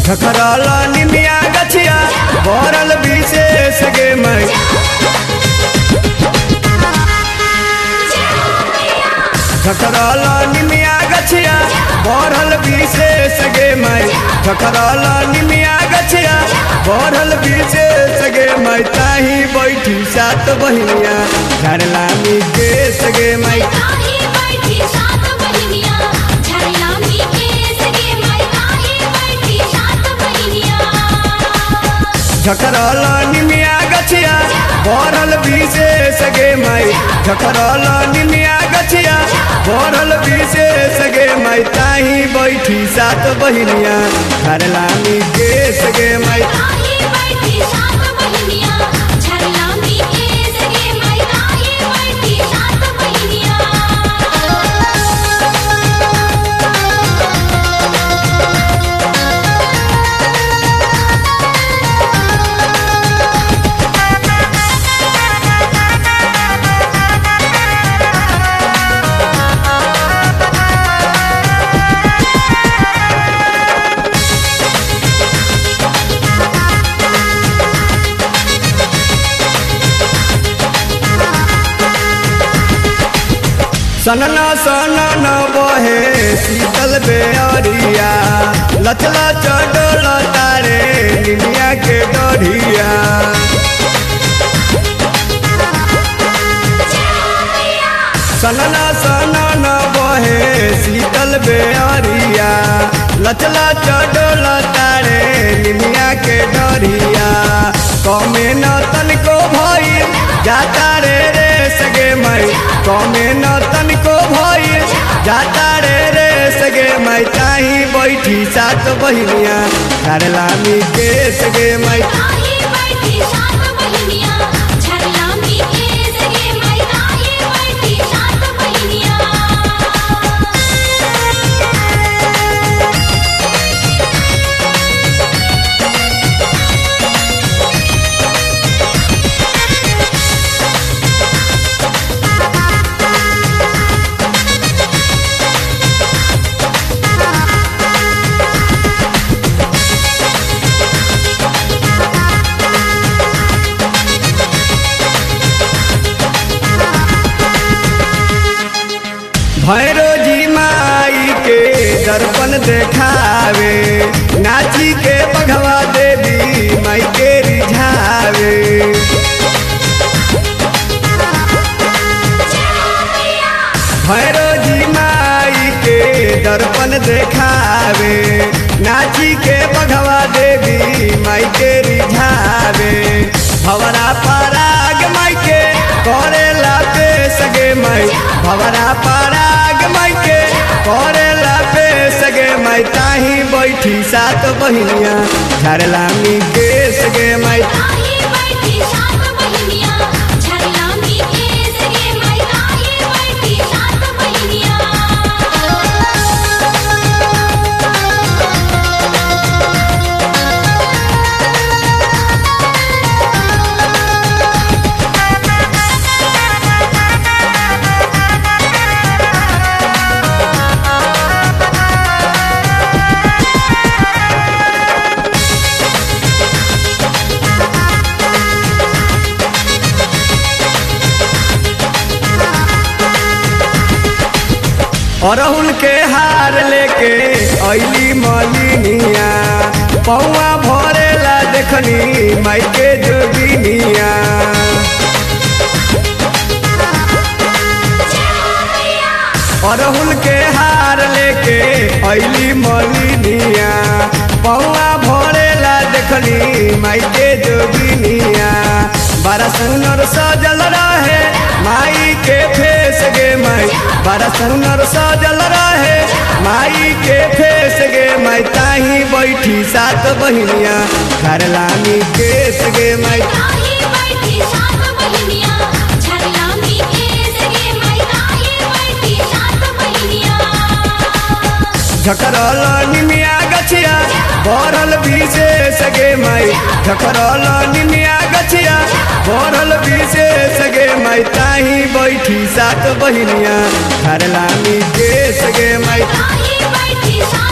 झखरल निमिया गछिया भरल विशेष गे माई झखरल निमिया गछिया भरल विशेष गे माई झखरल निमिया गछिया भरल विशेष गे माई ताही बैठी सात बहिनिया झरला मी केस गे माई ताही बैठी सात बहिनिया झरला मी केस गे माई ताही बैठी सात बहिनिया झखरल निमिया गछिया भरल विशेष गे माई झखरल निमिया गछिया भरल विशेष गे माई ताही बैठी सात बहिनिया झरला मी केस गे माई ताही बैठी सात बहिनिया झरला मी केस गे माई ताही बैठी सात बहिनिया सनना सनन बहे शीतल बेअरिया लचला चडोल तारे निमिया के डढ़िया सनना सनन बहे शीतल बेअरिया लचला चडोल तारे निमिया के डढ़िया कमे न तनिको भइल जाता रे रे सगे मई कमे न तनिको भइल जाता रे रे सगे मई ताही बैठी सात बहिनिया झरला मी के सगे मई ताही बैठी सात बहिनिया झरला मी केस गे माई ताही बैठी सात बहिनिया भैरो जी माई के दर्पण देखावे नाची के बघवा देवी माई के रिझावे भैरो जी माई के दर्पण देखावे नाची के बघवा देवी माई के रिझावे भवरा पराग माई के करेला पे सगे माई भवरा पराग माई के करेला पे सगे माई ताही बैठी सात बहिनिया झरला मी के सगे माई ताही बैठी सात बहिनिया झरला मी केस गे माई ताही बैठी सात बहिनिया अरहुल के हार लेके अली मलिनिया पौआ भरेला देखनी माई के जोगिनिया अरहुल के हार लेके अली मलिनिया पौआ भरेला देखनी माई के जोगिनिया बड़ा सुनर सजल रहे माई के फेस गे माई बड़ा सुनर सजल रहे माई के फेस गे माई ताही बैठी सात बहिनिया घरलामी केस गे माई ताही बैठी सात बहिनिया झरला मी केस गे माई ताही बैठी सात बहिनिया झकरल निमिया गछिया भरल विशेष गे माई झकरल निमिया गछिया भरल विशेष गे माई ताही बैठी सात बहिनिया घरलामी केस गे माई ताही बैठी सात